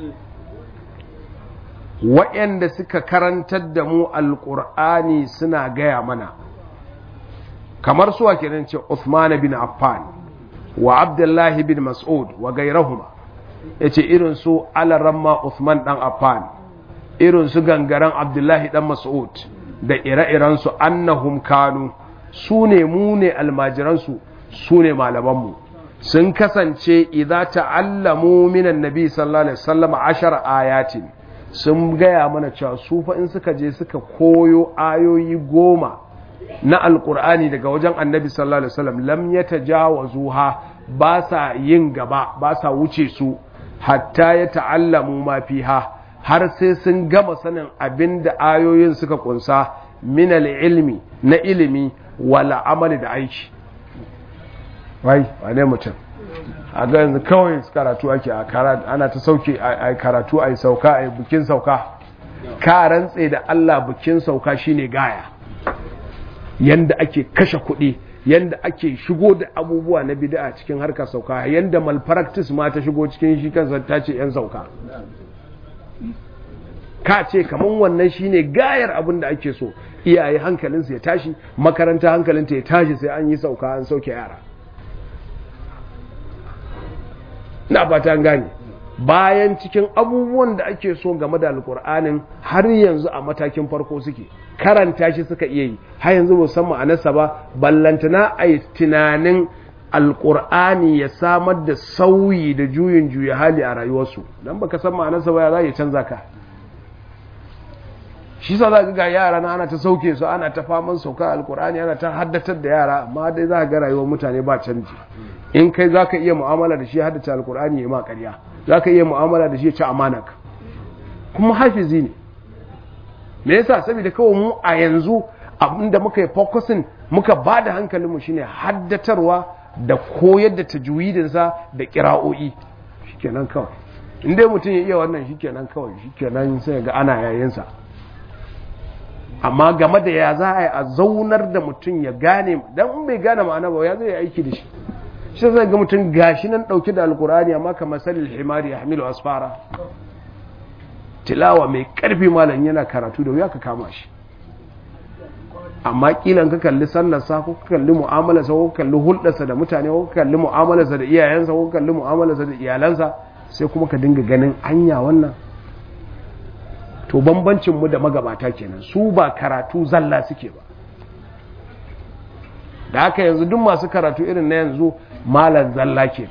waɗanda suka karantar da mu alƙur'ani suna gaya mana kamar suwa kenan ce Uthman bin Affan wa Abdullahi bin Mas'ud wa gairahuma yace irin su alaramma Uthman dan Affan irin su gangaren Abdullahi dan Mas'ud da ire-iren su annahum kanu su ne mu ne almajiransu su ne malamanmu sun kasance idza ta'allamu minan nabi sallallahu alaihi wasallam ashar ayatin sun gaya mana cewa su fa in suka je suka koyo ayoyi goma na alkur'ani daga wajen annabi sallallahu alaihi wasallam lam yatajawazuha ba sa yin gaba ba sa wuce su hatta ya ta'allamu ma fiha har sai sun gama sanin abin da ayoyin suka kunsa min ilmi na ilimi wala amali da aiki wai wane mutum a ga yanzu kawai karatu ake a ana ta sauke a karatu a yi sauka a yi bukin sauka ka rantse da Allah bukin sauka shine gaya yanda ake kashe kuɗi yanda ake shigo da abubuwa na bid'a cikin harkar sauka yanda malpractice ma ta shigo cikin shi kansa ta ce yan sauka ka ce kaman wannan shine gayar abin da ake so iyaye hankalinsu ya tashi makaranta hankalinta ya tashi sai an yi sauka an sauke yara na fata gane bayan cikin abubuwan da ake so game da alkur'anin har yanzu a matakin farko suke karanta shi suka iya yi har yanzu ba san ma'anarsa ba ballantana a yi tunanin alkur'ani ya samar da sauyi da juyin juya hali a rayuwarsu don baka san ma'anarsa ba ya za ya canza ka shi sa za ga yara na ana ta sauke su ana ta faman sauka alkur'ani ana ta haddatar da yara amma dai za ga rayuwar mutane ba canji in kai za ka iya mu'amala da shi haddace alkur'ani ya ma ƙarya za ka iya mu'amala da shi ya ci amanak kuma hafizi ne me yasa saboda kawai mu a yanzu abinda muka yi focusing muka ba da hankalinmu shine haddatarwa da koyar da tajwidinsa da kira'o'i shikenan kawai in dai mutum ya iya wannan shikenan kawai shikenan sai ga ana yayinsa amma game da ya za a yi a zaunar da mutum ya gane dan in bai gane ma'ana ba ya zai aiki da shi shi zai ga mutum gashi nan dauke da alkurani amma kamar salil himari ya hamilu asfara tilawa mai karfi malam yana karatu da wuya ka kama shi amma kilan ka kalli sallarsa ko ka kalli mu'amalarsa ko ka kalli hulɗarsa da mutane ko ka kalli mu'amalarsa da iyayensa ko ka kalli mu'amalarsa da iyalansa sai kuma ka dinga ganin anya wannan to bambancin mu da magabata kenan su ba karatu zalla suke ba da haka yanzu duk masu karatu irin na yanzu malan zalla kenan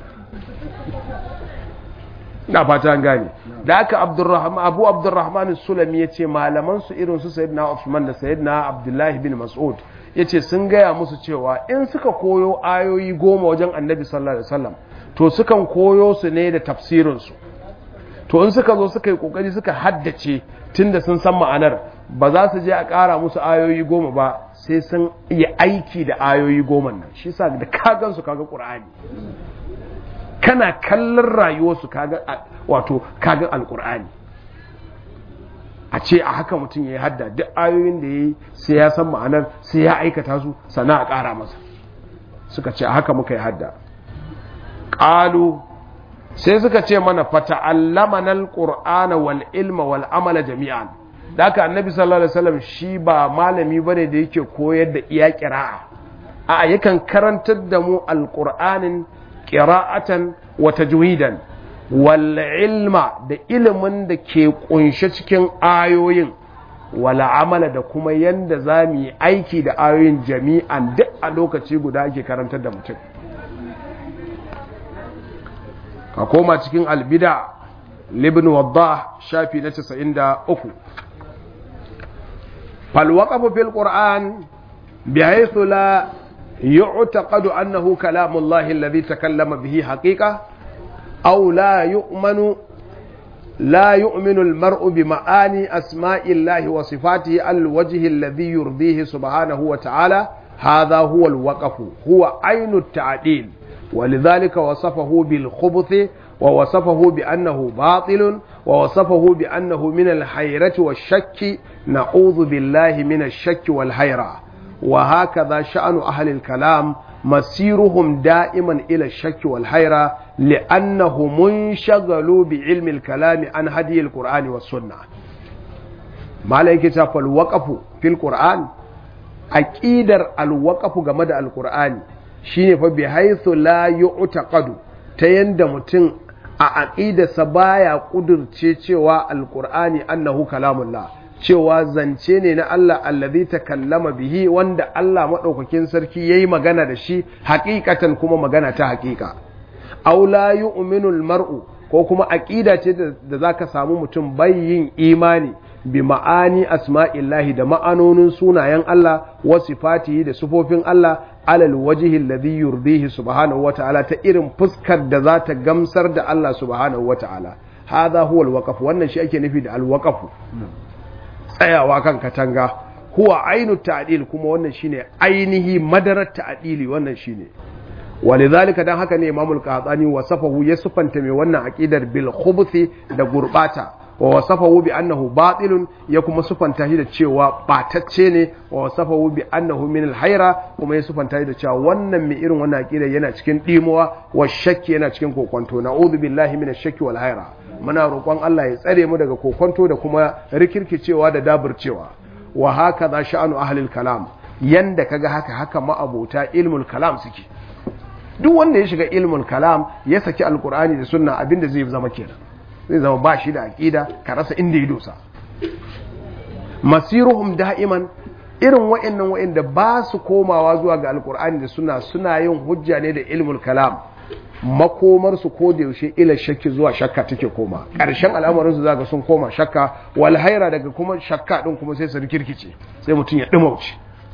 na fata an gane da haka abdurrahman abu abdurrahman sulami ya ce malaman su irin su sayyidina Uthman da sayyidina abdullahi bin mas'ud ya ce sun gaya musu cewa in suka koyo ayoyi goma wajen annabi sallallahu alaihi wasallam to sukan koyo su ne da tafsirinsu to in suka zo suka yi kokari suka haddace tunda sun san ma'anar ba za su je a ƙara musu ayoyi goma ba sai sun yi aiki da ayoyi goma nan shi sa da kagan su kaga ƙur'ani kana kallon rayuwarsu kaga wato kaga alƙur'ani a ce a haka mutum ya yi hadda duk ayoyin da ya yi sai ya san ma'anar sai ya aikata su sana a ƙara masa suka ce a haka muka yi hadda ƙalu sai suka ce mana fata'allamana alqur'ana wal ilma wal amala jami'an da haka annabi sallallahu alaihi wasallam shi ba malami bane da yake koyar da iya qira'a a yakan karantar da mu alqur'anin qira'atan wa tajwidan wal ilma da ilimin da ke kunshe cikin ayoyin wala amala da kuma yanda za mu yi aiki da ayoyin jami'an duk a lokaci guda ake karantar da mutum ka koma cikin albida libin wadda shafi na 93 falwaƙafu fil ƙur'an bi haithu la yu'taqadu annahu kalamullahi alladhi takallama bihi haqiqa aw la yu'manu لا يؤمن المرء بمعاني أسماء الله وصفاته على الوجه الذي يرضيه سبحانه وتعالى هذا هو الوقف هو عين التعديل ولذلك وصفه بالخبث ووصفه بأنه باطل ووصفه بأنه من الحيرة والشك نعوذ بالله من الشك والحيرة وهكذا شأن أهل الكلام مسيرهم دائما إلى الشك والحيرة لأنهم منشغلوا بعلم الكلام عن هدي القرآن والسنة ما لك فالوقف في القرآن أكيدر الوقف جمد القرآن shine fa bi haythu la yu'taqadu ta yanda mutum a aqidarsa baya kudurce cewa alqur'ani annahu kalamullah cewa zance ne na Allah allazi takallama bihi wanda Allah madaukakin sarki yayi magana da shi haqiqatan kuma magana ta haqiqa aw la yu'minu almar'u ko kuma aqida ce da zaka samu mutum bayyin imani bi ma'ani asma'illahi da ma'anonin sunayen Allah wa sifatihi da sifofin Allah alal wajhi alladhi yurdihi subhanahu wa ta'ala ta irin fuskar da za ta gamsar da Allah subhanahu wa ta'ala hadha huwa alwaqf wannan shi ake nufi da alwaqf tsayawa kan katanga huwa ainu ta'dil kuma wannan shine ainihi madarar ta'dili wannan shine walidhalika dan haka ne Imam al-Qahtani wasafahu ya sufanta mai wannan aqidar bil khubuthi da gurbata wa wasafahu bi annahu batilun ya kuma sufanta shi da cewa batacce ne wa wasafahu bi annahu min al-hayra kuma ya sufanta shi da cewa wannan mai irin wannan aqidar yana cikin dimuwa wa shakki yana cikin kokonto na'udhu billahi minash shakki wal hayra muna roƙon Allah ya tsare mu daga kokonto da kuma rikirkicewa da daburcewa wa haka za sha'anu ahlil kalam yanda kaga haka haka ma'abota ilmul kalam suke duk wanda ya shiga ilmul kalam ya saki alkur'ani da sunna abinda zai zama kenan zai zama ba shi da aqida ka rasa inda ya dosa masiruhum da'iman irin wa'annan wa'anda ba su komawa zuwa ga alkur'ani da sunna suna yin hujja ne da ilmul kalam makomarsu ko da yaushe ila shakki zuwa shakka take koma ƙarshen al'amarinsu zaga sun koma shakka wal haira daga kuma shakka din kuma sai su rikirkice sai mutum ya dumauce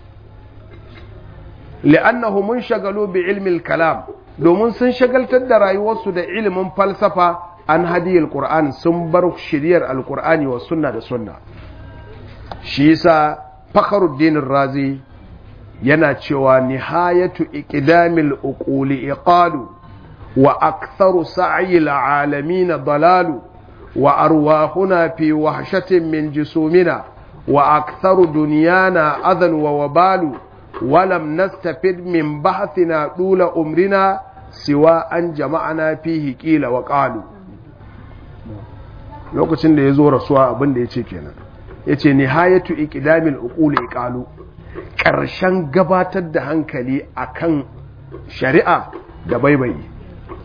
li'annahu mun shagalu bi ilmi kalam domin sun shagaltar da rayuwarsu da ilimin falsafa an hadiyar qur'an sun bar shiriyar alqur'ani wa sunna da sunna shi yasa fakhruddin razi yana cewa nihayatu iqdamil uquli iqalu وأكثر سعي العالمين ضلال وأرواحنا في وحشة من جسومنا وأكثر دنيانا أذى ووبال ولم نستفد من بحثنا طول أمرنا سوى أن جمعنا فيه قيل وقالوا lokacin da ya zo rasuwa abin da ya ce kenan ya ce nihayatu iqdamil uquli iqalu ƙarshen gabatar da hankali akan shari'a da baibayi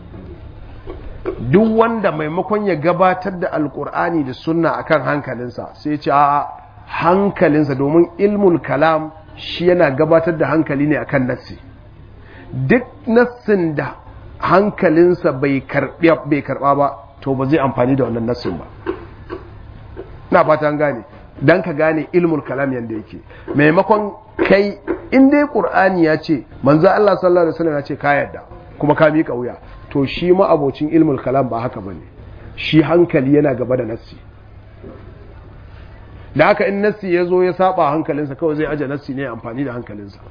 duk wanda maimakon ya gabatar da alkur'ani da sunna akan hankalinsa sai ce a hankalinsa domin ilmul kalam shi yana gabatar da hankali ne akan nassi duk nassin da hankalinsa bai karba ba to ba zai amfani da wannan nassin ba na fata an gane dan ka gane ilmul kalam yanda yake maimakon kai in dai qur'ani ya ce manzo Allah sallallahu alaihi wasallam ya ce ka yarda kuma ka miƙa wuya to shi ma abocin ilmul kalam ba haka bane shi hankali yana gaba da nassi da haka in nassi ya zo ya saba hankalinsa kawai zai aje nassi ne amfani da hankalinsa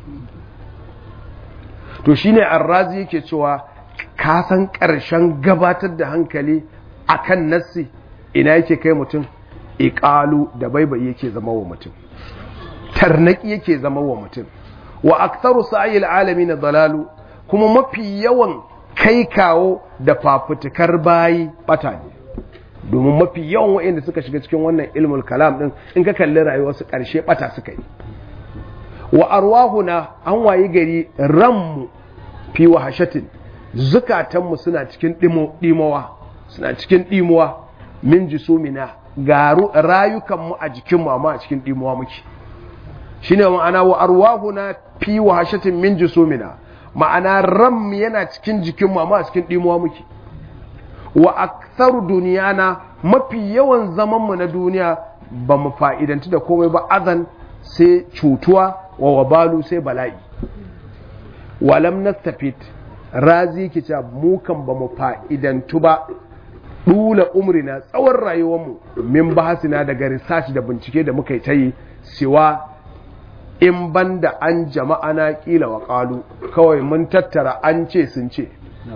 to shine arrazi yake cewa ka san ƙarshen gabatar da hankali akan nassi ina yake kai mutum iqalu da baibai yake zama wa mutum tarnaki yake zama wa mutum wa aktharu sa'il alamin dalalu kuma mafi yawan kai kawo da fafutukar bayi bata ne domin mafi yawan waɗanda suka shiga cikin wannan ilmul kalam din in ka kalli rayuwarsu ƙarshe bata suka yi wa arwahuna an wayi gari ranmu fi wahashatin zukatanmu suna cikin ɗimowa suna cikin ɗimuwa min jisumina ga rayukanmu a jikinmu amma a cikin ɗimuwa muke shine ma'ana wa arwahuna fi wahashatin min jisumina ma'ana ram yana cikin jikinmu amma a cikin ɗimuwa muke wa aktharu duniyana mafi yawan zamanmu na duniya ba mu fa'idanci da komai ba azan sai cutuwa wa wabalu sai bala'i walam nastafit razi ki ce mu kan ba mu fa'idantu ba dula umrina tsawon rayuwarmu min bahasina daga research da bincike da muka yi ta yi siwa in banda an jama'a na kila wa kalu kawai mun tattara an ce sun ce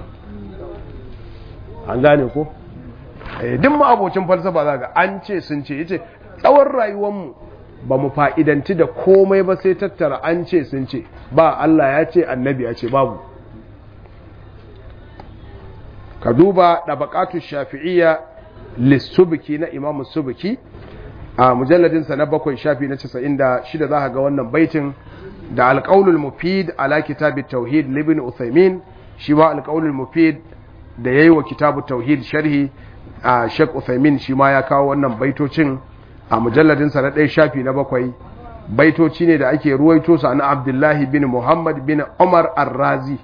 an gane ko duk mu abocin falsafa za ga an ce sun ce yace tsawon rayuwarmu ba mu fa'idanci da komai ba sai tattara an ce sun ce ba Allah ya ce annabi ya ce babu ka duba ɗabaƙatu shafi'iyya lissubiki na imamu subiki a mujalladinsa na bakwai shafi na casa'in da shida za ga wannan baitin da alƙaunul mufid ala kitabit tauhid libin uthaymin shi ma alƙaunul mufid da ya yi wa kitabu tauhid sharhi a shek uthaymin shi ma ya kawo wannan baitocin a mujalladinsa na ɗaya shafi na bakwai baitoci ne da ake ruwaito sa na abdullahi bin muhammad bin umar ar-razi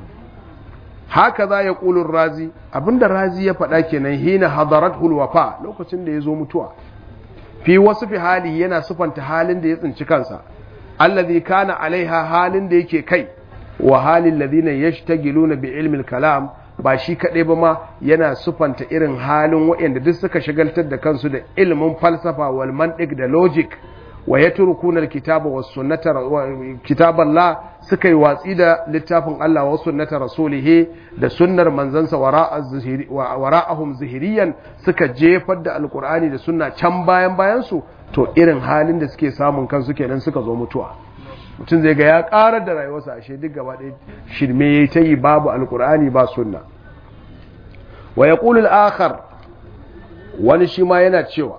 haka za ya ƙulun razi abinda razi ya faɗa kenan hina hadarat hulwafa lokacin da ya zo mutuwa fi wasu fi hali yana sufanta halin da ya tsinci kansa allazi kana alaiha halin da yake kai wa halin ladina yashtagiluna bi ilmil kalam ba shi kaɗai ba ma yana sufanta irin halin waɗanda duk suka shagaltar da kansu da ilimin falsafa wal mantiq da logic wa yatrukuna alkitaba was sunnata kitaban la suka yi watsi da littafin Allah wa sunnata rasulih da sunnar manzansa wara'ahum zahiriyan suka jefar da alqur'ani da sunna can bayan bayan su to irin halin da suke samun kansu kenan suka zo mutuwa mutum zai ga ya karar da rayuwarsa ashe duk gaba ɗaya shirme yayi ta yi babu alqur'ani ba sunna wa yaqulu al-akhar wani shi ma yana cewa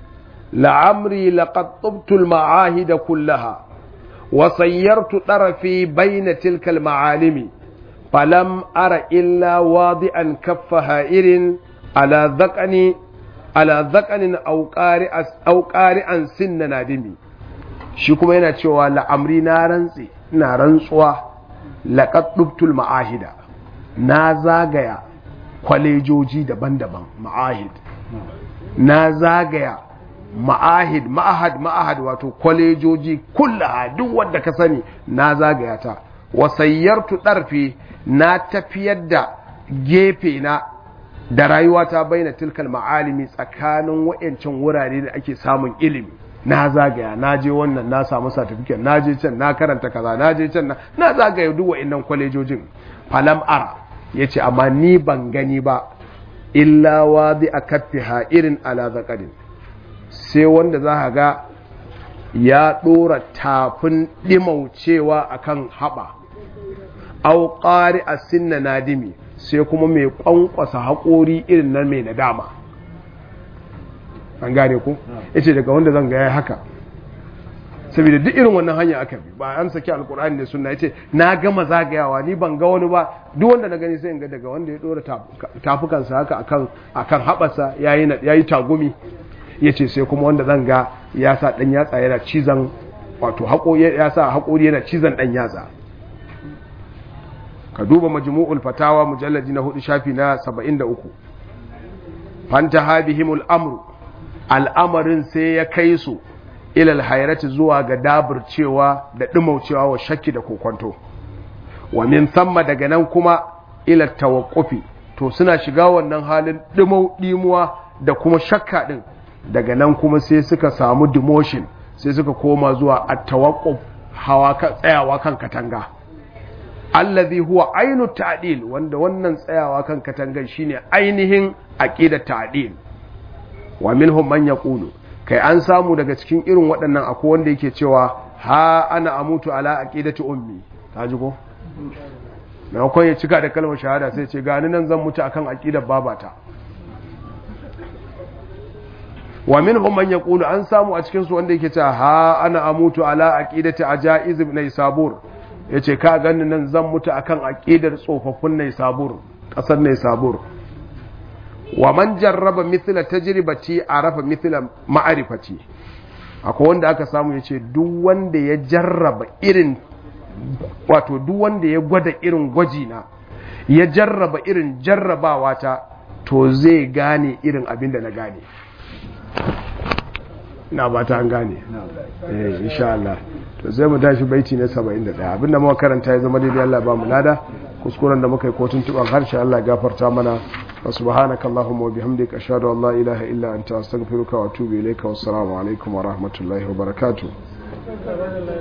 لعمري لقد طبت المعاهد كلها وصيرت طرفي بين تلك المعالم فلم أر إلا واضعا كف هائر على ذقن على ذقن أو قارئ أو قارئا سن نادمي shi kuma yana cewa la'amri na rantsi na rantsuwa laqad dubtul ma'ahida na zagaya kwalejoji daban-daban ma'ahid na zagaya ma'ahid ma'ahad ma'ahad wato kwalejoji kullaha duk wanda ka sani na zagaya ta wasayyartu ɗarfi na tafiyar da gefe na da rayuwa ta bayyana tilkal ma'alimi tsakanin wa'yancan wurare da ake samun ilimi na zagaya na je wannan na samu satifiket na je can na karanta kaza na je can na zagaya duk wa'yannan kwalejojin falam ara ya ce amma ni ban gani ba illa wadi a kaffiha irin ala zakadin sai wanda za ka ga ya ɗora tafin ɗimaucewa a kan haɓa auƙari a sinna nadimi sai kuma mai ƙwanƙwasa haƙori irin nan mai nadama an gane ku ya ce daga wanda zan gaya haka saboda duk irin wannan hanya aka bi ba an saki alkur'ani da sunna yace na gama zagayawa ni ban ga wani ba duk wanda na gani sai in ga daga wanda ya dora tafukansa haka akan akan habasa yayi yayi tagumi ya ce sai kuma wanda zan ga ya sa ɗan yatsa yana cizon wato ya sa haƙori yana cizon ɗan yatsa ka duba majmu'ul fatawa mujallaji na hudu shafi na 73 fanta habihimul amru al'amarin sai ya kai su ilal hayrati zuwa ga cewa da ɗumaucewa wa shakki da kokonto wa min samma daga nan kuma ila tawaqqufi to suna shiga wannan halin ɗimau ɗimuwa da kuma shakka ɗin daga nan kuma sai suka samu demotion sai suka koma zuwa at-tawaqquf hawa kan tsayawa kan katanga allazi huwa ainu ta'dil wanda wannan tsayawa kan katangan shine ainihin aqidat ta'dil wa minhum man yaqulu kai an samu daga cikin irin waɗannan akwai wanda yake cewa ha ana amutu ala aqidati ummi kaji ko maimakon ya cika da kalmar shahada sai ce gani nan zan mutu akan aqidar babata wa minhum man yaqulu an samu a cikin su wanda yake cewa ha ana amutu ala aqidati ajaiz ibn sabur yace ka ganni nan zan mutu akan aqidar tsofaffin nay sabur kasar nay sabur wa man jarraba mithla tajribati arafa mithla ma'rifati akwai wanda aka samu yace duk wanda ya jarraba irin wato duk wanda ya gwada irin gwaji na ya jarraba irin jarrabawa ta to zai gane irin abin da na gane ina ba ta an gane eh insha Allah to zai mu tashi baiti na 71 abinda muka karanta ya zama daidai Allah ba mu lada kuskuren da muka yi ko tuntuban harshe Allah gafarta mana wa subhanaka allahumma wa bihamdika ashhadu an la ilaha illa anta astaghfiruka wa atubu ilayka wassalamu alaikum wa rahmatullahi wa barakatuh